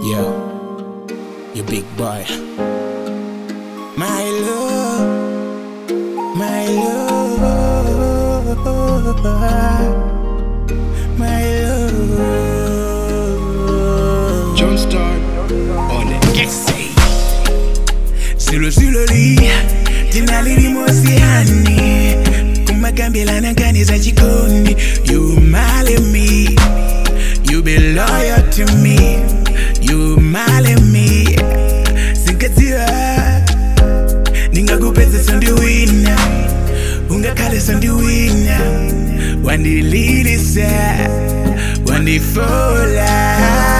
Yo, you big boy. My love, my love, my love. John Star on it. Yes, Zulu Zulu li, jina lilimosiani kumakambelana nkani za jikoni You marry me, you be loyal to me You marry me, sinkaziwa ningakupeza sondiwina ungakhale sondiwina wandililisa wandifola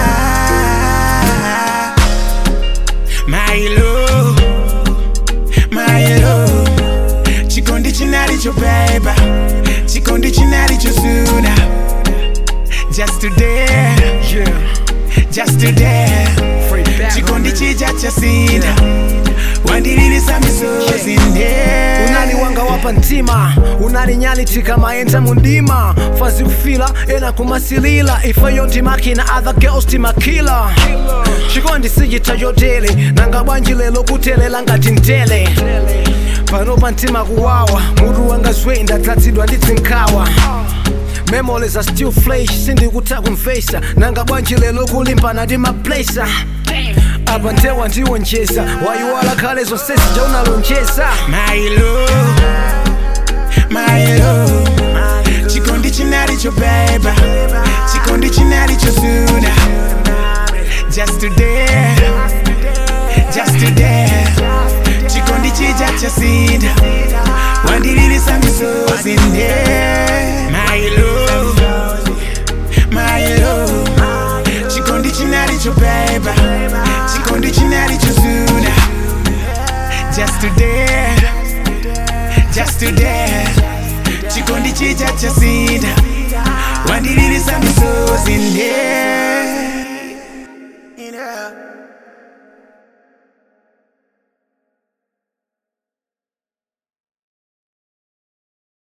My love, my love Chikondi chinalicho beba Chikondi chinalicho suna Just today, just today Chikondi chija cha sina Wandililisa misozi nde unali wanga wapa ntima unalinyalitika mayenza mundima fazi kufila ena kumasilila ifayo ndimakina other girls timakila chikondi sijita yotele nanga bwanji lelo kutelela ngati ntele pano pa ntima kuwawa mutu wanga zwe ndatsatsidwa ndi zinkawa memories are still fresh sindikuta kumfesa nanga bwanji lelo kulimbana ndi maplesa apa ntewa ndiwonjeza wayiwala khale zonse zija unalonjeza My love, my love Chikondi chinalicho beba Chikondi chinalicho suna Just today, just today Chikondi chija cha sina Wandililisa misozi nde My love, my love Chikondi chinalicho beba Chikondi chinalicho suna Just today, just today Chikondi chija cha sina